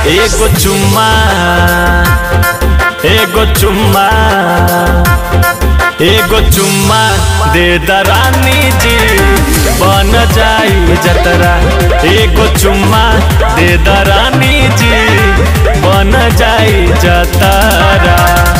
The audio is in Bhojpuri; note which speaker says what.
Speaker 1: एगो चुम्मा एगो चुम्मा एगो चुम्मा दे दरानी जी बन जाई जतरा एगो चुम्मा दे दरानी जी बन जाई जतरा